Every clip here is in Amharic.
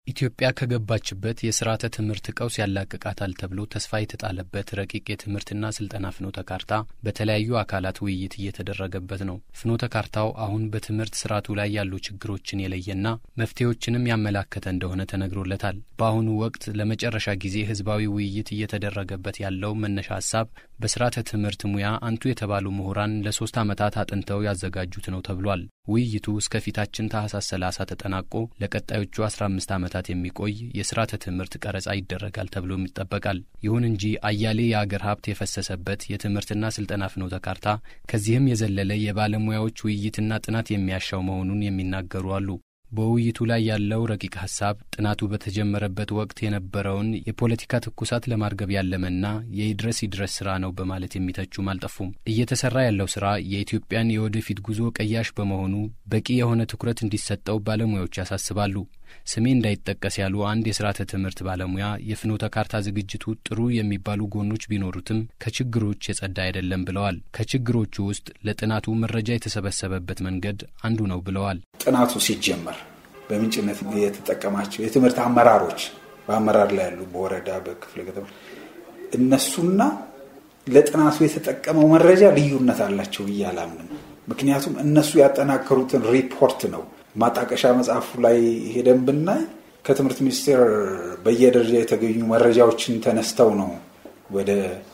ኢትዮጵያ ከገባችበት የስርዓተ ትምህርት ቀውስ ያላቅቃታል ተብሎ ተስፋ የተጣለበት ረቂቅ የትምህርትና ስልጠና ፍኖተ ካርታ በተለያዩ አካላት ውይይት እየተደረገበት ነው። ፍኖተ ካርታው አሁን በትምህርት ስርዓቱ ላይ ያሉ ችግሮችን የለየና መፍትሄዎችንም ያመላከተ እንደሆነ ተነግሮለታል። በአሁኑ ወቅት ለመጨረሻ ጊዜ ህዝባዊ ውይይት እየተደረገበት ያለው መነሻ ሀሳብ በስርዓተ ትምህርት ሙያ አንቱ የተባሉ ምሁራን ለሶስት ዓመታት አጥንተው ያዘጋጁት ነው ተብሏል። ውይይቱ እስከ ፊታችን ታህሳስ 30 ተጠናቆ ለቀጣዮቹ 15 ዓመታት የሚቆይ የስርዓተ ትምህርት ቀረጻ ይደረጋል ተብሎም ይጠበቃል። ይሁን እንጂ አያሌ የአገር ሀብት የፈሰሰበት የትምህርትና ስልጠና ፍኖተ ካርታ ከዚህም የዘለለ የባለሙያዎች ውይይትና ጥናት የሚያሻው መሆኑን የሚናገሩ አሉ። በውይይቱ ላይ ያለው ረቂቅ ሀሳብ ጥናቱ በተጀመረበት ወቅት የነበረውን የፖለቲካ ትኩሳት ለማርገብ ያለመና የይድረስ ይድረስ ስራ ነው በማለት የሚተቹም አልጠፉም። እየተሰራ ያለው ስራ የኢትዮጵያን የወደፊት ጉዞ ቀያሽ በመሆኑ በቂ የሆነ ትኩረት እንዲሰጠው ባለሙያዎች ያሳስባሉ። ስሜ እንዳይጠቀስ ያሉ አንድ የስርዓተ ትምህርት ባለሙያ የፍኖተ ካርታ ዝግጅቱ ጥሩ የሚባሉ ጎኖች ቢኖሩትም ከችግሮች የጸዳ አይደለም ብለዋል። ከችግሮቹ ውስጥ ለጥናቱ መረጃ የተሰበሰበበት መንገድ አንዱ ነው ብለዋል። ጥናቱ ሲጀመር በምንጭነት የተጠቀማቸው የትምህርት አመራሮች በአመራር ላይ ያሉ በወረዳ በክፍለ ከተማ እነሱና ለጥናቱ የተጠቀመው መረጃ ልዩነት አላቸው ብዬ አላምንም። ምክንያቱም እነሱ ያጠናከሩትን ሪፖርት ነው ማጣቀሻ መጽሐፉ ላይ ሄደን ብናይ ከትምህርት ሚኒስቴር በየደረጃ የተገኙ መረጃዎችን ተነስተው ነው ወደ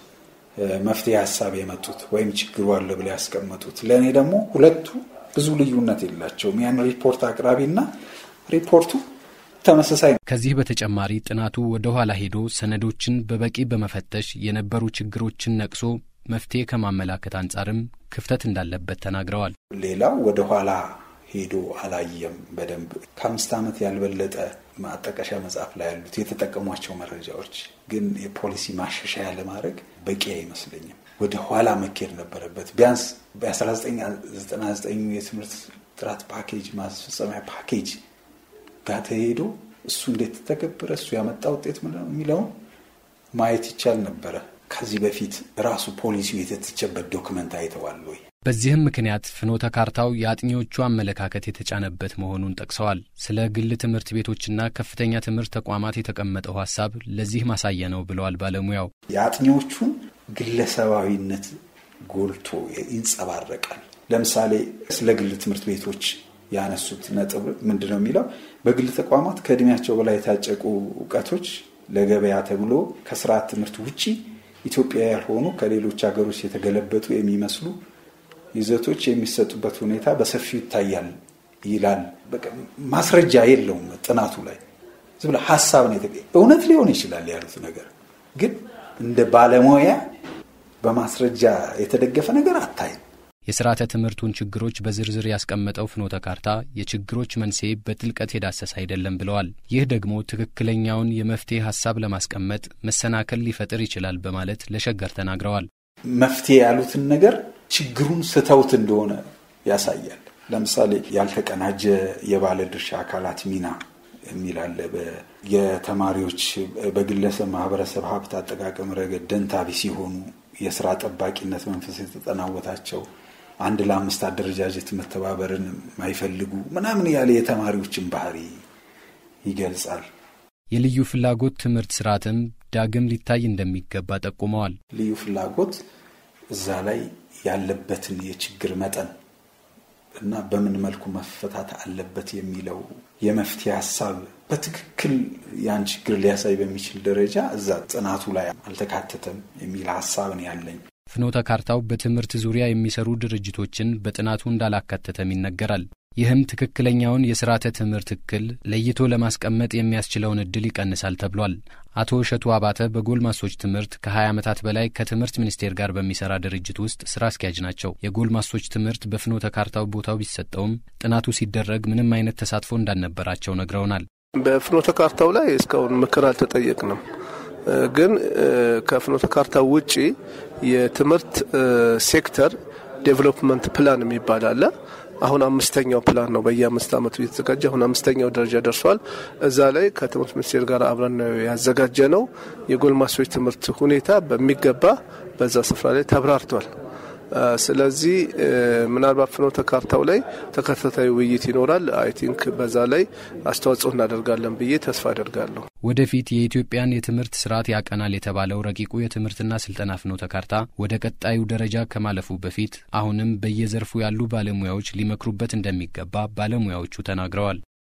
መፍትሄ ሀሳብ የመጡት ወይም ችግሩ አለ ብለው ያስቀመጡት። ለእኔ ደግሞ ሁለቱ ብዙ ልዩነት የላቸውም። ያን ሪፖርት አቅራቢና ሪፖርቱ ተመሳሳይ ነው። ከዚህ በተጨማሪ ጥናቱ ወደ ኋላ ሄዶ ሰነዶችን በበቂ በመፈተሽ የነበሩ ችግሮችን ነቅሶ መፍትሄ ከማመላከት አንጻርም ክፍተት እንዳለበት ተናግረዋል። ሌላው ወደ ኋላ ሄዶ አላየም በደንብ ከአምስት ዓመት ያልበለጠ ማጠቀሻ መጽሐፍ ላይ ያሉት የተጠቀሟቸው መረጃዎች ግን የፖሊሲ ማሻሻያ ለማድረግ በቂ አይመስለኝም። ወደ ኋላ መካሄድ ነበረበት። ቢያንስ በ1999 የትምህርት ጥራት ፓኬጅ ማስፈጸሚያ ፓኬጅ ጋር ተሄዶ እሱ እንዴት ተተገበረ፣ እሱ ያመጣ ውጤት ምንድን ነው የሚለውን ማየት ይቻል ነበረ። ከዚህ በፊት ራሱ ፖሊሲው የተተቸበት ዶክመንት አይተዋል ወይ? በዚህም ምክንያት ፍኖተ ካርታው የአጥኚዎቹ አመለካከት የተጫነበት መሆኑን ጠቅሰዋል። ስለ ግል ትምህርት ቤቶችና ከፍተኛ ትምህርት ተቋማት የተቀመጠው ሀሳብ ለዚህ ማሳያ ነው ብለዋል ባለሙያው። የአጥኚዎቹን ግለሰባዊነት ጎልቶ ይንጸባረቃል። ለምሳሌ ስለ ግል ትምህርት ቤቶች ያነሱት ነጥብ ምንድን ነው የሚለው በግል ተቋማት ከእድሜያቸው በላይ የታጨቁ እውቀቶች ለገበያ ተብሎ ከስርዓት ትምህርት ውጪ ኢትዮጵያ ያልሆኑ ከሌሎች ሀገሮች የተገለበጡ የሚመስሉ ይዘቶች የሚሰጡበት ሁኔታ በሰፊው ይታያል ይላል። ማስረጃ የለውም ጥናቱ ላይ ዝም ብለህ ሀሳብ ነው። እውነት ሊሆን ይችላል ያሉት ነገር ግን እንደ ባለሙያ በማስረጃ የተደገፈ ነገር አታይም። የስርዓተ ትምህርቱን ችግሮች በዝርዝር ያስቀመጠው ፍኖተ ካርታ የችግሮች መንስኤ በጥልቀት የዳሰሰ አይደለም ብለዋል። ይህ ደግሞ ትክክለኛውን የመፍትሄ ሀሳብ ለማስቀመጥ መሰናከል ሊፈጥር ይችላል በማለት ለሸገር ተናግረዋል። መፍትሄ ያሉትን ነገር ችግሩን ስተውት እንደሆነ ያሳያል። ለምሳሌ ያልተቀናጀ የባለ ድርሻ አካላት ሚና የሚል አለ። የተማሪዎች በግለሰብ ማህበረሰብ ሀብት አጠቃቀም ረገድ ደንታቢ ሲሆኑ የስራ ጠባቂነት መንፈስ የተጠናወታቸው አንድ ለአምስት አደረጃጀት መተባበርን ማይፈልጉ ምናምን ያለ የተማሪዎችን ባህሪ ይገልጻል። የልዩ ፍላጎት ትምህርት ስርዓትም ዳግም ሊታይ እንደሚገባ ጠቁመዋል። ልዩ ፍላጎት እዛ ላይ ያለበትን የችግር መጠን እና በምን መልኩ መፈታት አለበት የሚለው የመፍትሄ ሀሳብ በትክክል ያን ችግር ሊያሳይ በሚችል ደረጃ እዛ ጥናቱ ላይ አልተካተተም የሚል ሀሳብን ያለኝ። ፍኖተ ካርታው በትምህርት ዙሪያ የሚሰሩ ድርጅቶችን በጥናቱ እንዳላካተተም ይነገራል። ይህም ትክክለኛውን የስርዓተ ትምህርት እክል ለይቶ ለማስቀመጥ የሚያስችለውን እድል ይቀንሳል ተብሏል። አቶ እሸቱ አባተ በጎልማሶች ትምህርት ከ20 ዓመታት በላይ ከትምህርት ሚኒስቴር ጋር በሚሰራ ድርጅት ውስጥ ስራ አስኪያጅ ናቸው። የጎልማሶች ትምህርት በፍኖተ ካርታው ቦታው ቢሰጠውም ጥናቱ ሲደረግ ምንም አይነት ተሳትፎ እንዳልነበራቸው ነግረውናል። በፍኖተ ካርታው ላይ እስካሁን ምክር አልተጠየቅንም። ግን ከፍኖተ ካርታው ውጪ የትምህርት ሴክተር ዴቨሎፕመንት ፕላን የሚባል አለ። አሁን አምስተኛው ፕላን ነው በየአምስት ዓመቱ እየተዘጋጀ አሁን አምስተኛው ደረጃ ደርሷል። እዛ ላይ ከትምህርት ሚኒስቴር ጋር አብረን ያዘጋጀ ነው የጎልማሶች ትምህርት ሁኔታ በሚገባ በዛ ስፍራ ላይ ተብራርቷል። ስለዚህ ምናልባት ፍኖተ ካርታው ላይ ተከታታይ ውይይት ይኖራል። አይ ቲንክ በዛ ላይ አስተዋጽኦ እናደርጋለን ብዬ ተስፋ አደርጋለሁ። ወደፊት የኢትዮጵያን የትምህርት ስርዓት ያቀናል የተባለው ረቂቁ የትምህርትና ስልጠና ፍኖተ ካርታ ወደ ቀጣዩ ደረጃ ከማለፉ በፊት አሁንም በየዘርፉ ያሉ ባለሙያዎች ሊመክሩበት እንደሚገባ ባለሙያዎቹ ተናግረዋል።